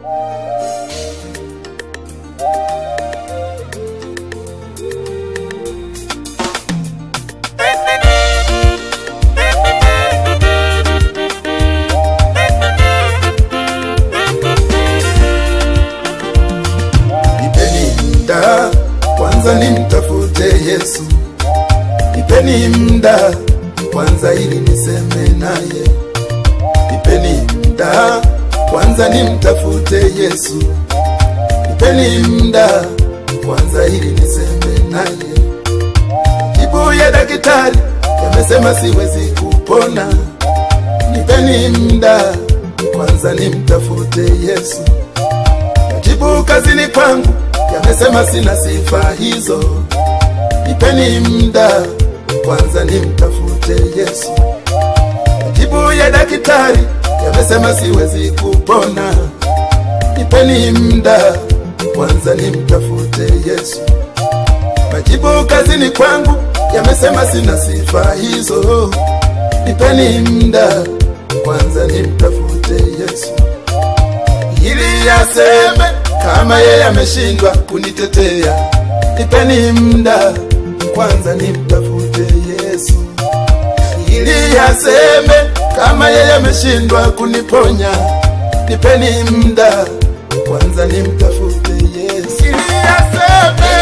Nipeni muda kwanza nimtafute Yesu, nipeni muda kwanza ili niseme naye. Nipeni muda kwanza nimtafute Yesu, nipeni muda kwanza ili niseme naye. Jibu ya daktari yamesema siwezi kupona, nipeni muda kwanza nimtafute Yesu. Majibu kazini kwangu yamesema sina sifa hizo, nipeni muda kwanza nimtafute Yesu. Majibu ya daktari yamesema siwezi kupona, nipeni muda kwanza nimtafute Yesu. Majibu kazini kwangu yamesema sina sifa hizo, nipeni muda kwanza nimtafute Yesu ili aseme kama yeye ameshindwa kunitetea. Nipeni muda kwanza nimtafute Yesu, ili aseme kama yeye ameshindwa kuniponya. Nipeni muda kwanza nimtafute Yesu, ili aseme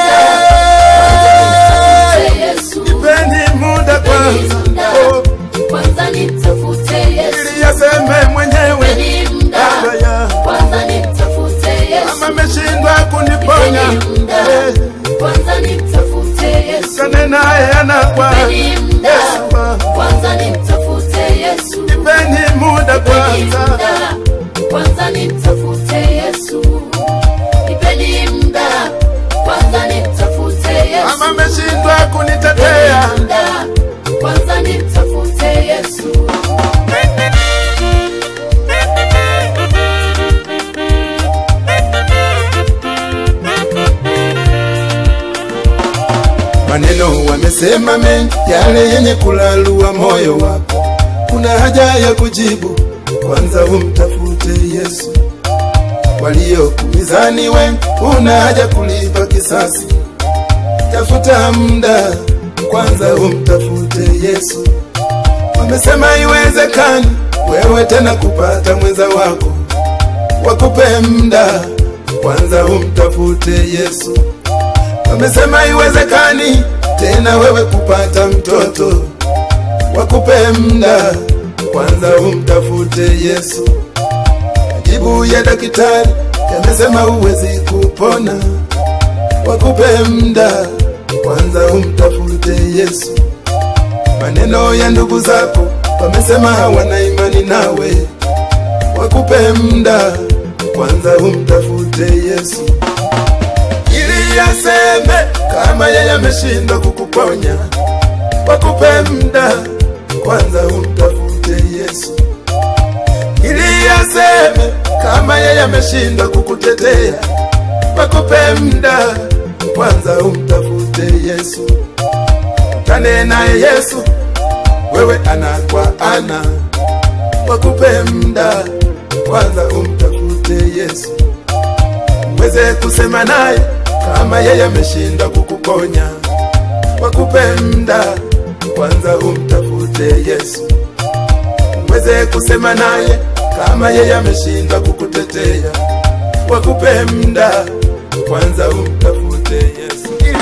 Yesu. nipeni muda kwanza, oh, Kwanza nimtafute Yesu. ili aseme mwenyewe Nipeni muda. Baba ya Kwanza nimtafute Yesu. kama ameshindwa kuniponya Nipeni muda. eh, Kwanza nimtafute Yesu. kane naye anakwa Nipeni muda. Yesu wa- Kwanza nimtafute Yesu. nipeni muda Nipeni kwanza muda. Kwanza nimtafute Yesu. Nipeni muda. Kwanza nimtafute Yesu. kama ameshindwa kunitetea Nipeni muda. Kwanza nimtafute Yesu. maneno wamesema mengi yale yenye kulalua moyo wako kuna haja ya kujibu kwanza umtafute yesu waliokumizani wengi una haja kulipa kisasi tafuta muda kwanza umtafute yesu wamesema iwezekani wewe tena kupata mwenza wako wakupe muda kwanza umtafute yesu wamesema iwezekani tena wewe kupata mtoto wakupe muda kwanza umtafute yesu majibu ya daktari yamesema huwezi kupona wakupe muda kwanza umtafute yesu maneno ya ndugu zako wamesema hawana imani nawe wakupe muda kwanza umtafute yesu ili aseme kama yeye ameshindwa kukuponya wakupe muda kwanza umtafute yesu ili aseme kama yeye ameshindwa kukutetea wakupe muda kwanza umtafute yesu kane naye yesu wewe ana kwa ana wakupe muda kwanza umtafute yesu uweze kusema naye kama yeye ameshindwa kukuponya wakupe muda kwanza umtafute yesu uweze kusema naye kama yeye ameshindwa kukutetea wakupe muda kwanza umtafute yesu ili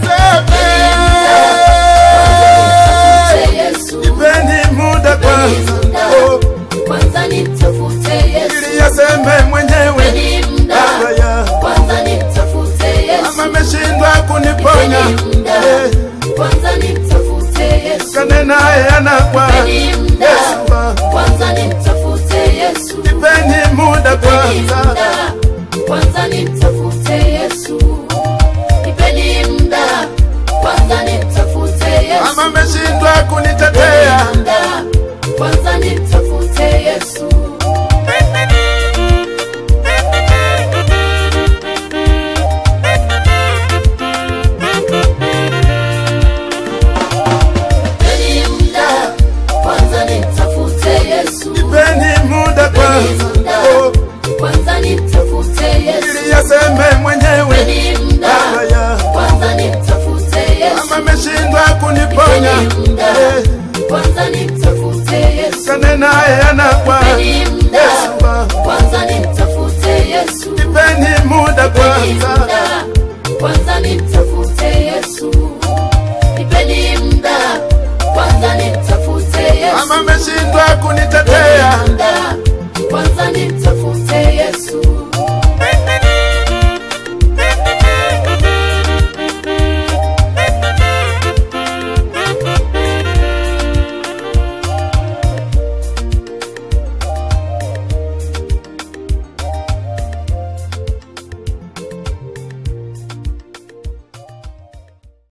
aseme Nimtafute Yesu. ipeni muda kwanza oh, Kwanza nimtafute Yesu. ili aseme mwenyewe Nipeni muda. baba ya Kwanza nimtafute Yesu. kama ameshindwa kuniponya Nipeni muda. eh, Kwanza nimtafute Yesu. kane naye anakwa Nipeni muda. Yesu wa- Kwanza nimtafute Yesu. ipeni muda Nipeni kwanza muda. Kwanza nimtafute Yesu. Nipeni muda. Kwanza nimtafute Yesu. kama ameshindwa kunitetea Nipeni muda. Kwanza nimtafute Yesu. Nipeni muda. Kwanza nimtafute Yesu. ipeni muda kwanza Nipeni muda. oh, Kwanza tukane naye ana kwa Nipeni muda. Yesu wangu. Kwanza nimtafute Yesu. Nipeni muda Nipeni kwanza, muda. Kwanza nimtafute Yesu. Nipeni muda. Kwanza nimtafute Yesu. kama ameshindwa kunitetea Nipeni muda. Kwanza nimtafute